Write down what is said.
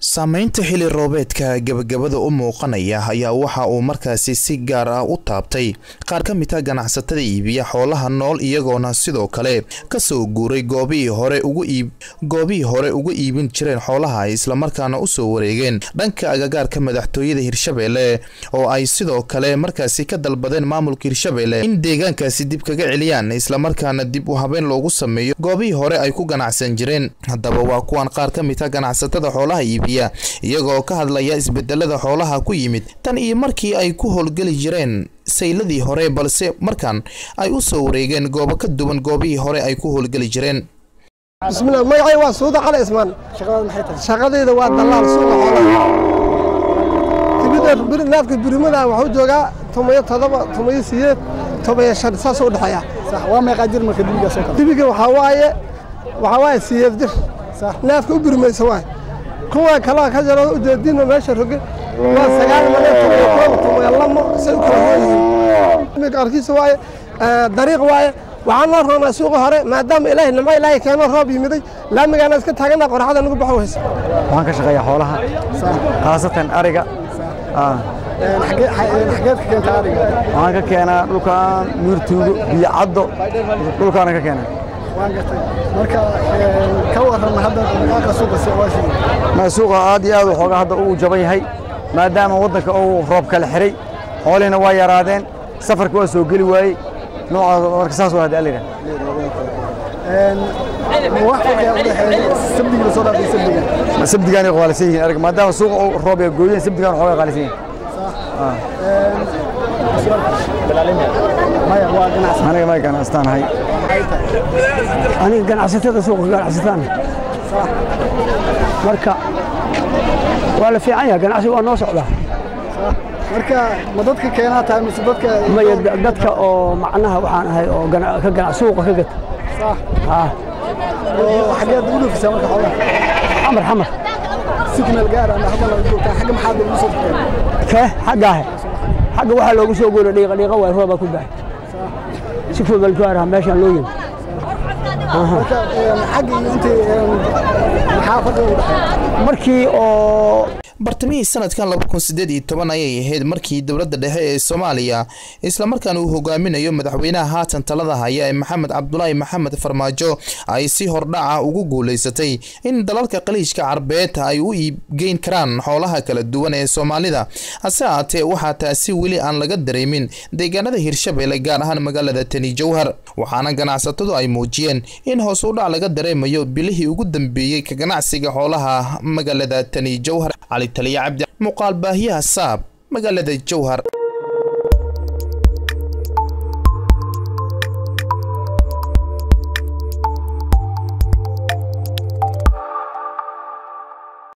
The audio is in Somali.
saameynta xili roobeedka gebagabada u muuqanaya ayaa waxa uu markaasi si gaar ah u taabtay qaar ka mid a ganacsatada iibiya xoolaha nool iyagoona sidoo kale kasoo guuray goobihii hore ugu iib goobihii hore uga iibin jireen xoolaha ay islamarkaana usoo wareegeen dhanka agagaarka madaxtooyada hirshabeelle oo ay sidoo kale markaasi ka dalbadeen maamulka hirshabeelle in deegaankaasi dib kaga celiyaan islamarkaana dib u habeen loogu sameeyo goobihii hore ay ku ganacsan jireen haddaba waa kuwan qaar ka mid a ganacsatada xoolaha iibiya iyagoo ka hadlaya isbedelada xoolaha ku yimid tan iyo markii ay ku howlgeli jireen sayladii hore balse markan ay u soo wareegeen goobo ka duwan goobihii hore ay ku howlgeli jireen bismillah magacay waa suuda cali ismaan shaqadayda waa dalaal suuqa xoolaha timida naafka birimada waxuu joogaa tomayo todoba tomayo siyeed tomayo shan saasoo udhexeeya waa meeqaa jir marka dibigaas oo kale dibiga waxaa waaye waxaa waaye siyeed jir naafka u birimaysa waay kuwa kalaa ka jaro ujeedino meesha roge waa sagaal mane tomayo koob tomayo lamo say u kala hoyihiin arkiisa waaye dariiq waaye waxaan loo roonaa suuqa hore maadaama ilaahay nimco ilaahay keeno roob yimiday laamigaana iska taagana qoraxda nagu baxo weysa waxaan ka shaqeeyaa xoolaha khaasatan ariga xageed ka keenta ariga waxaan ka keenaa dhulkan miirtuugo biyo caddo dhulkaana ka keenaa waan gartay marka ka waran hadda dhaqaaqa suuqa si waa shii ma suuqa aad iyo aad waxoogaa hadda uu jaban yahay maadaama waddanka uu roob kala xiray xoolihiina waa yaraadeen safarka waa soo geli waayey noocaas marka saas waa hadda alira wax farqiga u dhexeeya sabdiga soo dhaafay sabdiga sabdigaan ay qaalisan yihiin ariga maadaama suuqa uu roob ay gooyeen sabdigaan waxoogaa qaalisan yihiin maya waa ganacsi aniga ma ganacsataanahay aniga ganacsatada suuqa ganacsataan marka waa la fiican yahay ganacsi waa noo socdaa marka ma dadka keenaa tahay mise dadka maya dadka oo macnaha waxaan ahay oo gana- ka gana- suuqa ka gata sax haa oo xageed u dhufisaa marka xoolaha xamar xamar signal gaar ama hadda la joogtaa xagga maxaad ugu soo tagteen kee xaggaahe xagga waxaa loogu soo goora dhiiqa dhiiqa waay roobaa ku baxay si fudal gaaraha meeshaan loo yimi marka xagga iyo intii maxaa farqiga u dhexeeya markii oo bartamihii sanadkan laba kun sideed iyo toban ayay ahayd markii dowladda dhexe ee soomaaliya islamarkaana uu hogaaminayo madaxweynaha haatan talada haya ee maxamed cabdulaahi maxamed farmaajo ay si hordhaca ugu guulaysatay in dalalka qaliijka carbeed ay u iibgeyn karaan xoolaha kala duwan ee soomaalida hase ahaatee waxaa taasi weli aan laga dareemin deegaanada hirshabeelle gaar ahaan magaalada tani jowhar waxaana ganacsatadu ay muujiyeen in hoos u dhac laga dareemayo bilihii ugu dambeeyey ka ganacsiga xoolaha magaalada tani jowhar cali taliya cabdi muuqaal baahiyaha saab magaalada jowhar